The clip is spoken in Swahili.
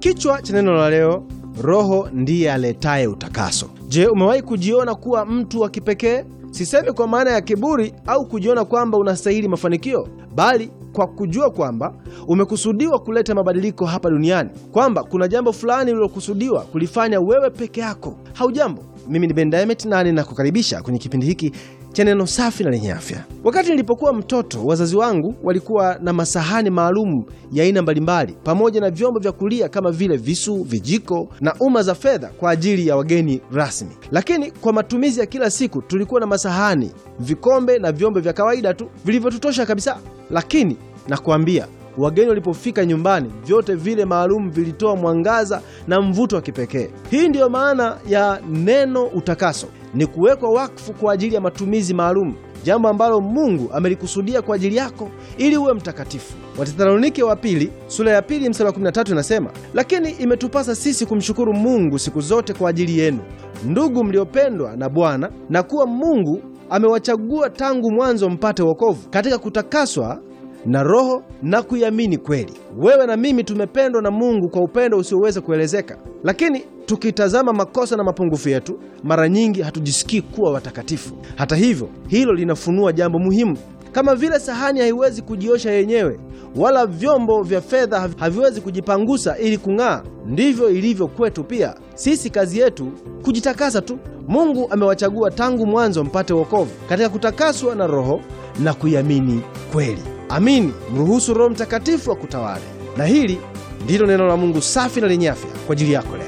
Kichwa cha neno la leo, Roho ndiye aletaye utakaso. Je, umewahi kujiona kuwa mtu wa kipekee? Sisemi kwa maana ya kiburi au kujiona kwamba unastahili mafanikio, bali kwa kujua kwamba umekusudiwa kuleta mabadiliko hapa duniani, kwamba kuna jambo fulani ulilokusudiwa kulifanya wewe peke yako. Haujambo, mimi ni Ben Diamond na ninakukaribisha kwenye kipindi hiki cha neno safi na lenye afya. Wakati nilipokuwa mtoto, wazazi wangu walikuwa na masahani maalum ya aina mbalimbali pamoja na vyombo vya kulia kama vile visu, vijiko na uma za fedha kwa ajili ya wageni rasmi. Lakini kwa matumizi ya kila siku tulikuwa na masahani, vikombe na vyombo vya kawaida tu vilivyotutosha kabisa. Lakini nakwambia wageni walipofika nyumbani, vyote vile maalum vilitoa mwangaza na mvuto wa kipekee. Hii ndiyo maana ya neno utakaso, ni kuwekwa wakfu kwa ajili ya matumizi maalum, jambo ambalo Mungu amelikusudia kwa ajili yako ili uwe mtakatifu. Wathesalonike wa pili sura ya pili mstari wa 13 inasema, lakini imetupasa sisi kumshukuru Mungu siku zote kwa ajili yenu, ndugu mliopendwa na Bwana, na kuwa Mungu amewachagua tangu mwanzo mpate wokovu katika kutakaswa na Roho na kuiamini kweli. Wewe na mimi tumependwa na Mungu kwa upendo usioweza kuelezeka, lakini tukitazama makosa na mapungufu yetu, mara nyingi hatujisikii kuwa watakatifu. Hata hivyo, hilo linafunua jambo muhimu. Kama vile sahani haiwezi kujiosha yenyewe, wala vyombo vya fedha haviwezi kujipangusa ili kung'aa, ndivyo ilivyo kwetu pia. Sisi kazi yetu kujitakasa tu. Mungu amewachagua tangu mwanzo mpate wokovu katika kutakaswa na Roho na kuiamini kweli. Amini, mruhusu Roho Mtakatifu akutawale. Na hili ndilo neno la Mungu safi na lenye afya kwa ajili yako leo.